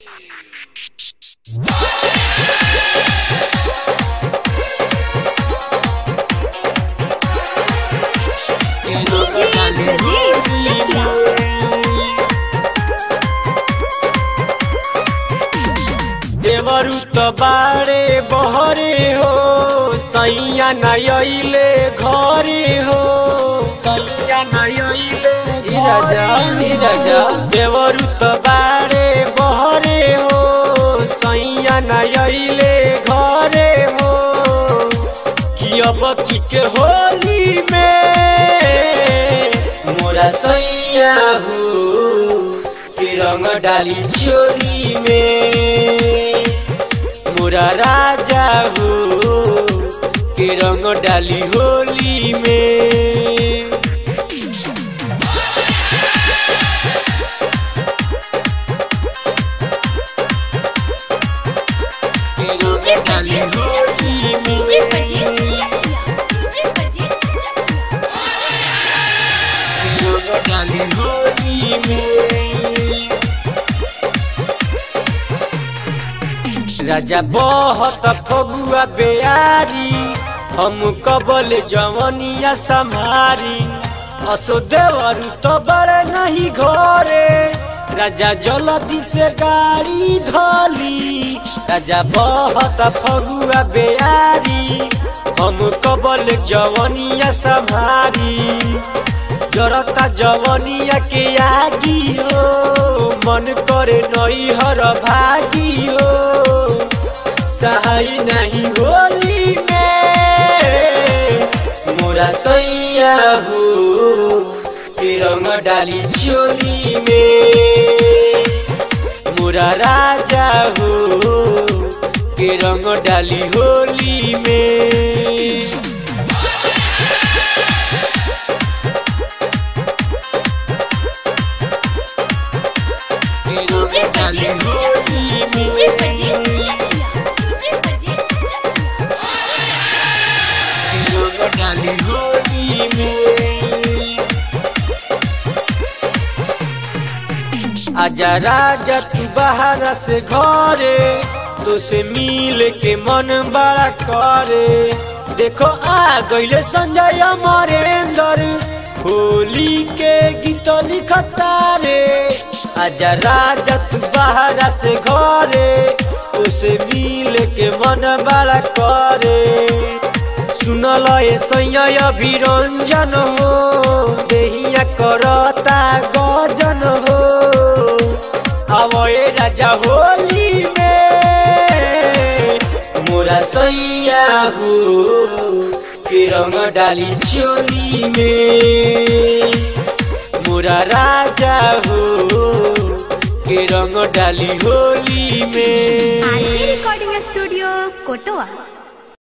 DJ Brajesh Chakya. देवरु त बाड़े बहरे हो सैया नयले घरे हो सैया नयले राजा राजा देवरु त बाड़े बहरे हो सैया नयले घरे हो कि अब की के होली में मोरा सैया हो के रंग डाली चोली में मोरा राजा हो के रंग डाली होली में के रंग DJ डाली Brajesh होली Chakya. में। DJ Brajesh Chakya. DJ Brajesh Chakya. रंग डाली होली में राजा बहुत फगुआ बेयारी हम कबल जवनिया संभारी असो देवरु तो बड़े नहीं घरे राजा जल्दी से गाड़ी धोली राजा बहुत फगुआ बेयारी हम कबल जवनिया संभारी जरता जवनिया के आगी हो मन करे नई हर भागी हो सहाय नहीं होली में मोरा सैया हो के रंग डाली चोली में मोरा राजा हो के रंग डाली होली में DJ Brajesh Chakya. DJ Brajesh Chakya. DJ Brajesh Chakya. डाली होली में आजा राजा तू बाहर से घरे तो से मिल के मन बड़ा करे देखो आ गईले संजय अमरेंद्र होली के गीत लिखता रे आजा राजा तू बाहर से घरे तो से मिल के मन बड़ा करे सुनल ए सैया विरंजन हो देहिया करता गजन हो अब ए राजा होली में मोरा सैया हो के रंग डाली चोली में मोरा राजा हो के रंग डाली होली में आरती रिकॉर्डिंग स्टूडियो कोटवा